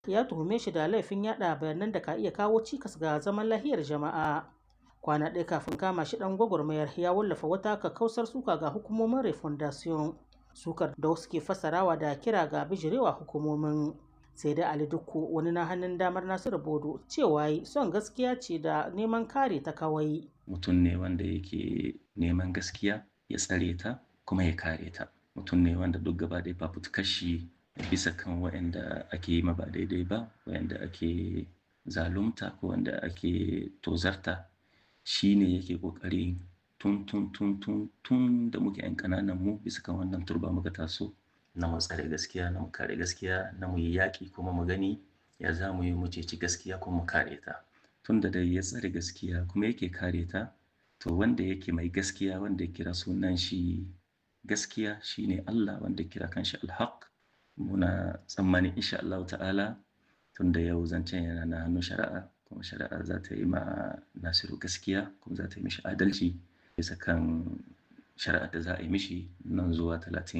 ya tuhume shi da laifin yada bayanan da ka iya kawo cikas ga zaman lahiyar jama'a. Kwana ɗaya kafin kama shi ɗan gwagwarmayar ya wallafa wata kakkausar suka ga hukumomin Refondation. Sukar da wasu ke fassarawa da kira ga bijirewa hukumomin. Sai dai Ali Dukku wani na hannun damar Nasiru Bodo cewa son gaskiya ce da neman kare ta kawai. Mutum ne wanda yake neman gaskiya ya tsare ta kuma ya kare ta. Mutum ne wanda duk gaba ɗaya fafutukar shi bisa kan waɗanda ake yi ma ba daidai ba, waɗanda ake zalunta ko wanda ake tozarta shi ne yake ƙoƙari tun tun tun tun tun da muke 'yan ƙananan mu bisa kan wannan turba muka taso na mu tsare gaskiya na mu kare gaskiya na mu yi yaƙi kuma mu gani ya za mu yi mu ceci gaskiya kuma mu kare ta tun da dai ya tsare gaskiya kuma yake kare ta to wanda yake mai gaskiya wanda ya kira sunan shi gaskiya shine Allah wanda kira kanshi alhaq muna tsammani insha Allah ta'ala tun da yau zancen yana na hannun shari'a kuma shari'a za ta yi ma Nasiru gaskiya kuma za ta yi mishi adalci bisa kan shari'ar da za a yi mishi nan zuwa talatin